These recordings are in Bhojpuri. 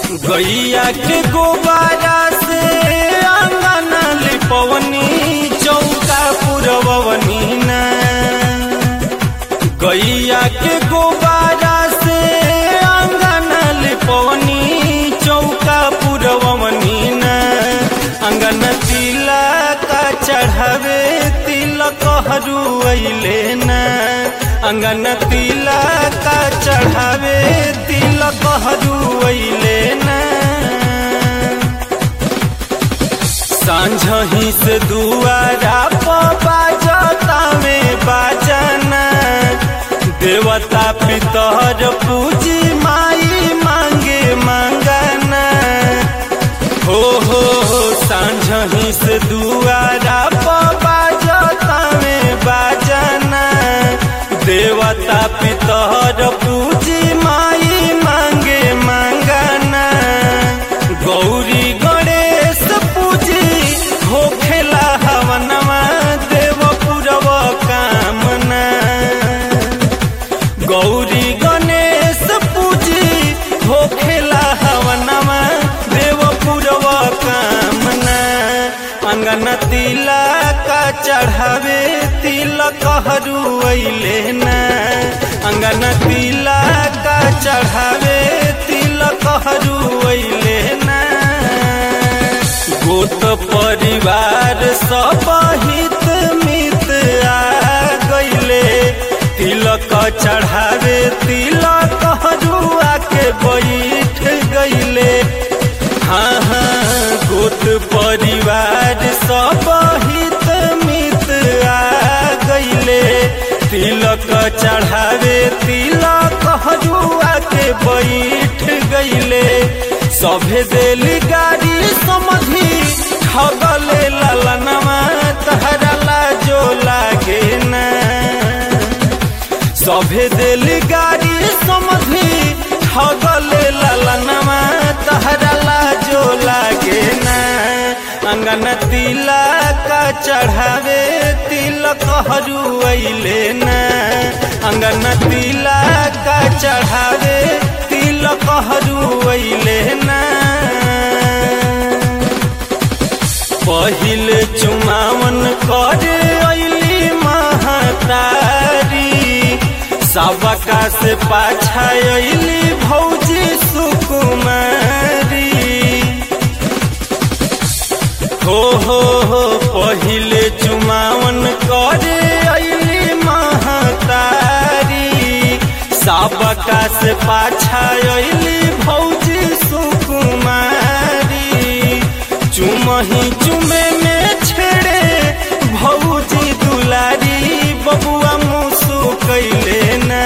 गैया के गोबारा से आंगन लिपवनी चौका पुरवनी ना गैया के गोबारा से आंगन लिपवनी चौका पुरवनी ना अंगन तिला का चढ़ावे तिलक हरू ना अंगन तिला का चढ़ावे तिलक हरू ना सांझही से दुआरा बाजता में बाजना देवता पितर पूजी माई मांगे मांगना हो हो हो सांझही से दुआरा बाजता में बाजना देवता पितर पूजी माई मांगे मांगना गौरी गणेश पूजी होखेला हवनमा देव पुरव कामना गौरी गणेश पूजी होखेला हवनमा देव पुरव कामना अंगन तिला का चढ़ावे तिलक हरू ना अंगन तिला का चढ़ावे तिलक हरू ना गोत परिवार सब हित मित आ गईले तिलक चढ़ावे तिलक हरू के बैठ गईले हाँ हाँ गोत परिवार सब हित मित आ गईले तिलक चढ़ावे तिलक हजुआ के बैठ गईले सभे देली गाड़ी समझी ठगले ललनमा तहरा लाजो लागे ना सभे देली गाड़ी समझी ठगले ललनमा तहरा लाजो लागे ना अंगन तिला का चढ़ावे तिलक हरू ना अंगन तिला का चढ़ावे तिलक हरू ना पहिल चुमावन करे अली महतारी सबका से पाछा अली भौजी सुकुमारी हो हो हो पहिले चुमावन करे अली महतारी सबका से पाछा अली भौजी सुकुमारी चुमही चुमे में छेड़े भौजी दुलारी बबुआ मुसु कैले ना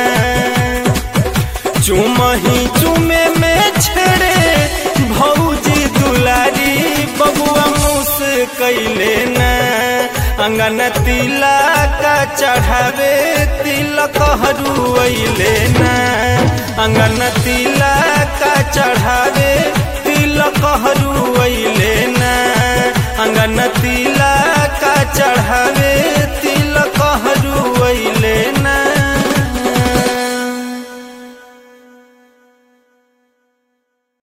चुमही चुमे में छेड़े भौजी दुलारी बबुआ मुस कैले ना अंगन तिला का चढ़ावे तिलक हरू ना अंगन तिला का चढ़ावे तिलक हरू